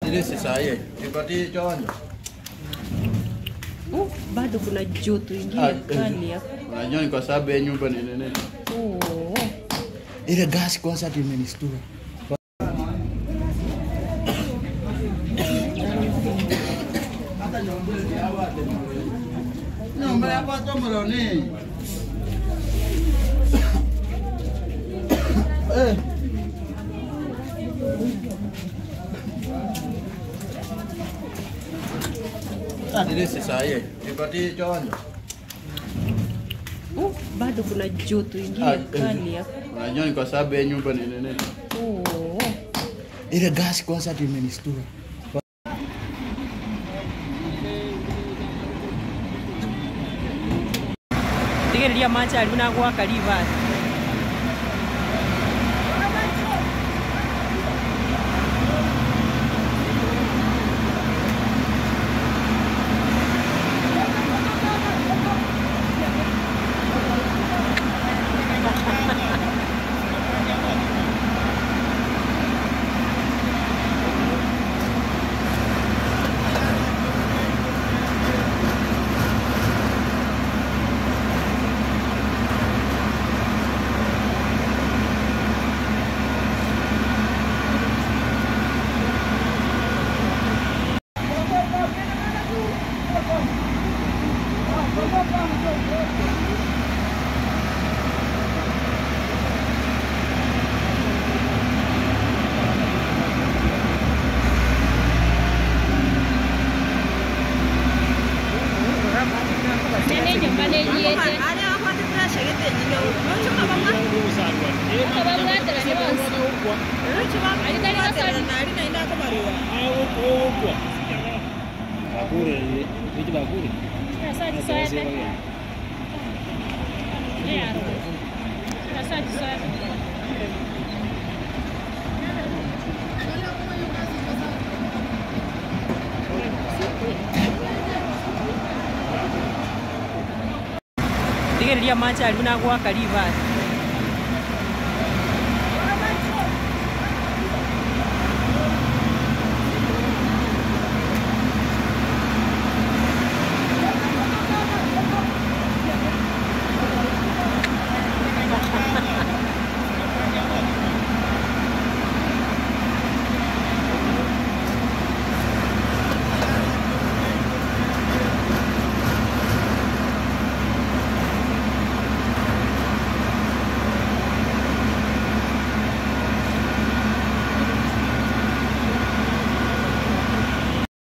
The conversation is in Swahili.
Ile si sahihi. Nipatie chonjo. Oh, bado kuna joto ingine Ah, kali hapa. Unajua ni kwa sababu ya nyumba ni nene. Oh. Ile gas kwanza imenistua. Nyumba ya pato mloni. Eh. Ile si sahihi. Nipatie chonjo. Oh, bado kuna joto ingine Ah, kali hapa. Unajua ni kwa sababu ya nyumba ni nene. Oh. Ile gas kwanza imenistua. Tigiriria machari na gwaka rivers. Nene nyumba nä njiäte akabamwatera nä wose aritari gasari gasari soete gasari soete Tigiriria machari na gwaka rivers.